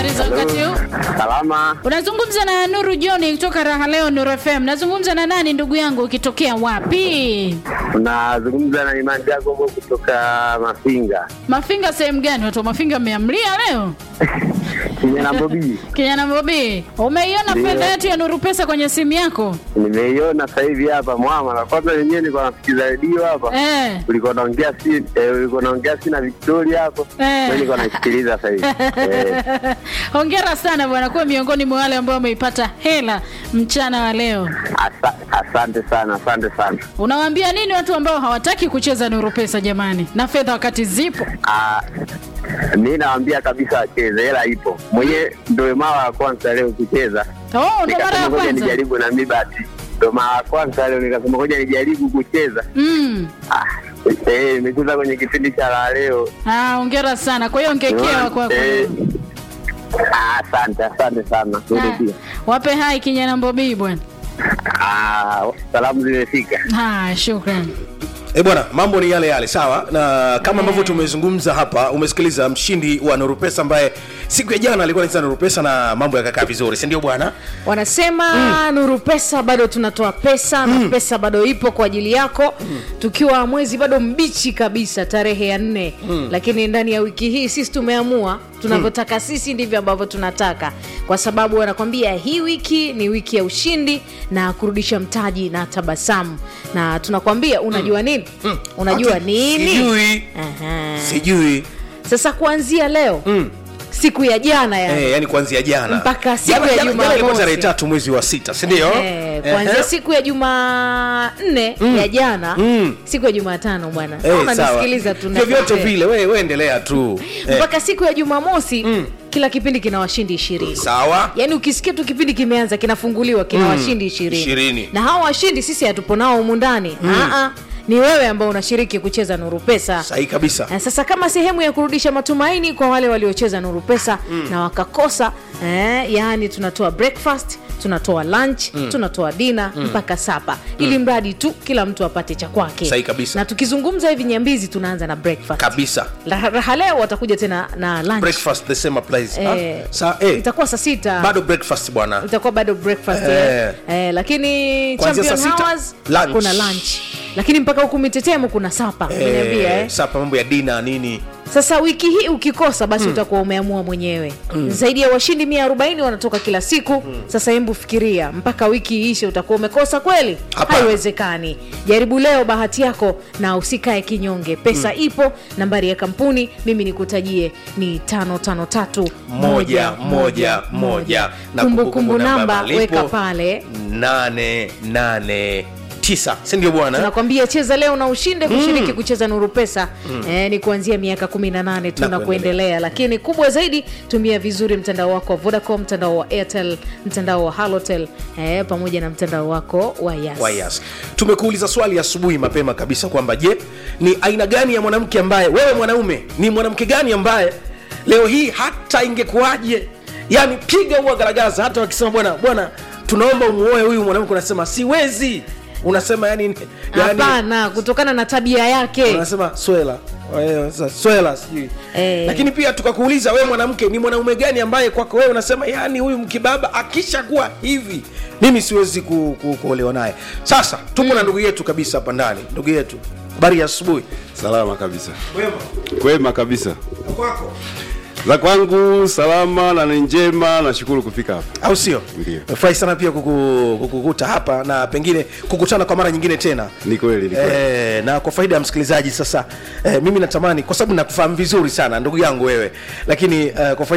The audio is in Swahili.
Habari za wakati huu? Salama, Unazungumza na Nuru John kutoka Raha Leo Nuru FM. Nazungumza na nani ndugu yangu ukitokea wapi? unazungumza na Imani Jacobo kutoka Mafinga Mafinga sehemu gani? Watu wa Mafinga mmeamlia leo? Kijana Bobi. Kijana Bobi, umeiona Ndio. fedha yetu ya Nuru Pesa kwenye simu yako? Nimeiona sasa hivi hapa mwama, na kwanza wenyewe nilikuwa nasikiza redio hapa, Eh. ulikuwa naongea si eh, ulikuwa naongea si na Victoria hapo, Eh. mimi nilikuwa naisikiliza sasa hivi eh. Hongera sana bwana, kuwa miongoni mwa wale ambao wameipata hela mchana wa leo. Asa, asante sana, asante sana. Unawaambia nini watu ambao hawataki kucheza Nuru Pesa jamani, na fedha wakati zipo? Ah, mi nawaambia kabisa wacheze, hela ipo. Mwenyewe ndio mara ya kwanza leo kucheza, Oh, ndo mara ya nikasema ngoja kwanza. nijaribu na mi basi, ndio mara ya kwanza leo nikasema ngoja nijaribu kucheza. Mm. Ah, eh, nimecheza kwenye kipindi cha la leo Ah, hongera sana. Kwa hiyo ngekewa kwako. Eh, ah, asante asante sana wewe Ah, pia Wape hai kijana Bobi bwana. Ah, salamu zimefika Ah, shukrani. E bwana, mambo ni yale yale, sawa. Na kama ambavyo tumezungumza hapa, umesikiliza mshindi wa Nuru Pesa ambaye siku ya jana alikuwa anacheza Nuru Pesa na mambo yakakaa vizuri, si ndio bwana? wanasema nuru pesa bado tunatoa pesa na pesa bado ipo kwa ajili yako tukiwa mwezi bado mbichi kabisa tarehe ya nne lakini ndani ya wiki hii sisi tumeamua tunavyotaka sisi ndivyo ambavyo tunataka kwa sababu wanakwambia hii wiki ni wiki ya ushindi na kurudisha mtaji na tabasamu na tunakwambia unajua nini unajua Ati, nini Sijui, Aha. sijui. sasa kuanzia leo siku ya jana yani Eh, yani kuanzia jana Mpaka siku Jana- ya jana- jana ilikuwa Jumamosi. tarehe tatu mwezi wa sita, si ndio? Eh, kuanzia Ehe. siku ya jumanne ya jana Mm. siku ya jumatano bwana Eh, Kama sawa. nasikiliza tu vyovyote nakwambia. vile, we, we endelea tu eh, mpaka siku ya jumamosi kila kipindi kina washindi ishirini sawa. yaani ukisikia tu kipindi kimeanza kinafunguliwa kina washindi ishirini ishirini. na hawa washindi sisi hatupo nao humu ndani Aa, ni wewe ambao unashiriki kucheza nuru pesa Sahihi kabisa. Eh, sasa kama sehemu ya kurudisha matumaini kwa wale waliocheza nuru pesa na wakakosa eh, yaani tunatoa breakfast tunatoa lunch tunatoa dina mpaka sapa ili mradi tu kila mtu apate cha kwake Sahihi kabisa. na tukizungumza hivi nyambizi tunaanza na breakfast Kabisa. La- raha leo watakuja tena na lunch Breakfast the same applies. Eh, Ah, sa, eh, itakuwa saa sita bado breakfast bwana. itakuwa bado breakfast Eh. eh. Eh, lakini Kuanzia champion saa sita, hours lunch. kuna lunch lakini mpaka huku mitetemo kuna sapa umeniambia eh. Sapa mambo ya dina nini? sasa wiki hii ukikosa basi utakuwa umeamua mwenyewe zaidi ya washindi 140 wanatoka kila siku sasa hembu fikiria mpaka wiki iishe utakuwa umekosa kweli Hapana. haiwezekani jaribu leo bahati yako na usikae kinyonge pesa ipo nambari ya kampuni mimi nikutajie ni 553 moja moja moja na kumbukumbu namba malipo weka pale nane nane tisa si ndio bwana tunakwambia cheza leo na ushinde kushiriki kucheza nuru pesa eh, ni kuanzia miaka 18 tu Na na kuendelea. kuendelea lakini kubwa zaidi tumia vizuri mtandao wako wa vodacom mtandao wa airtel mtandao wa halotel eh, pamoja na mtandao wako wa yas Wa Yas. tumekuuliza swali asubuhi mapema kabisa kwamba je ni aina gani ya mwanamke ambaye wewe mwanaume ni mwanamke gani ambaye leo hii hata ingekuwaje yani piga huwa garagaza hata wakisema bwana bwana tunaomba umuoe huyu mwanamke unasema siwezi unasema yani, yani hapana kutokana na tabia yake unasema swela Wewe, sasa, swela sijui Eh. lakini pia tukakuuliza wewe mwanamke ni mwanaume gani ambaye kwako wewe unasema yani huyu mkibaba akishakuwa hivi mimi siwezi ku, ku, kuolewa naye sasa tuko na ndugu yetu kabisa hapa ndani ndugu yetu habari ya asubuhi Salama kabisa, wema kwema kabisa. kwako Za kwangu salama na ni njema, nashukuru kufika hapa. au sio Ndio. nafurahi sana pia kuku- kukukuta hapa na pengine kukutana kwa mara nyingine tena Ni kweli, ni kweli. E, na kwa faida ya msikilizaji sasa e, mimi natamani kwa sababu nakufahamu vizuri sana ndugu yangu wewe lakini e, kwa faida